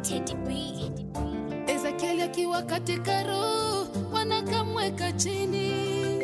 Teddy B. Ezekieli akiwa katika roho, wanakamweka chini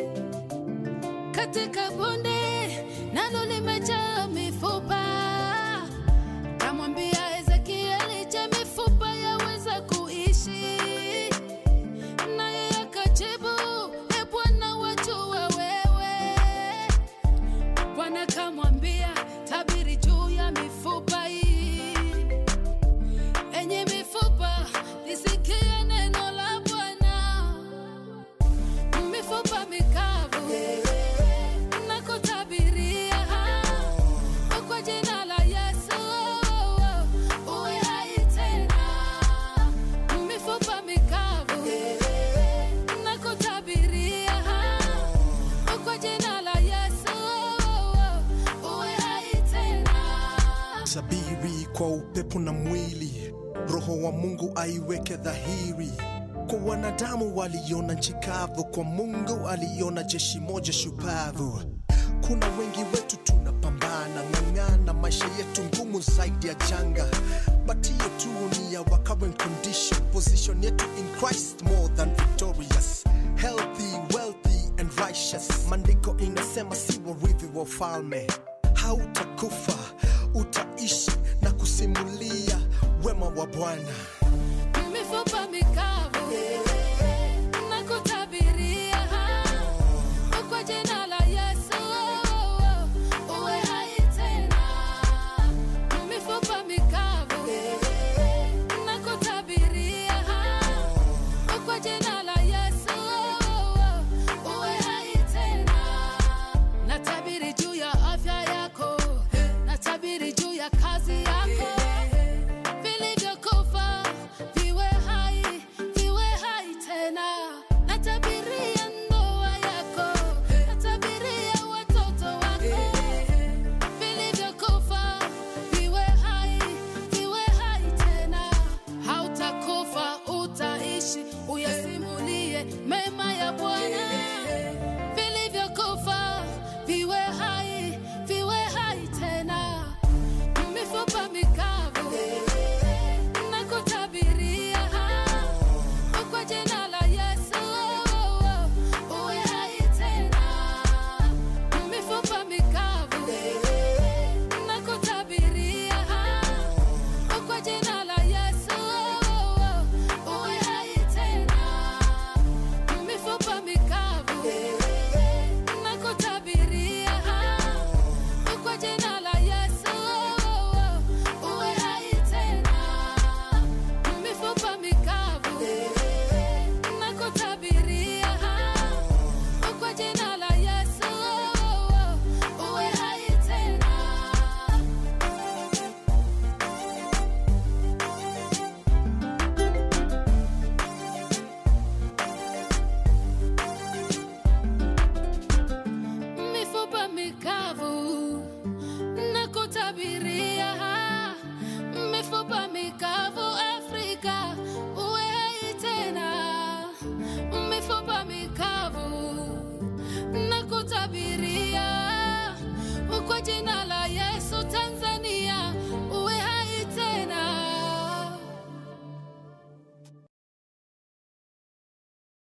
katika bonde, nalo limejaa mifupa. Kamwambia Ezekieli, je, mifupa yaweza kuishi? Naye akajibu, e Bwana, wajua wewe. Bwana kamwambia, tabiri juu ya mifupa hii enye mifupa lisikie neno la Bwana. Mifupa mikavu na kutabiria kwa jina la Yesu uwe hai tena. Mifupa mikavu na kutabiria kwa jina la Yesu uwe hai tena. sabiri kwa upepo na mwili, roho wa Mungu aiweke dhahiri. Kwa wanadamu waliona nchi kavu, kwa Mungu aliona jeshi moja shupavu. Kuna wengi wetu tunapambana ng'ang'ana, maisha yetu ngumu zaidi ya janga, but hiyo tu ni ya our current condition. Position yetu in Christ more than victorious, healthy, wealthy and righteous. Maandiko inasema si warithi wa ufalme, hautakufa utaishi na kusimulia wema wa Bwana. mifupa mikavu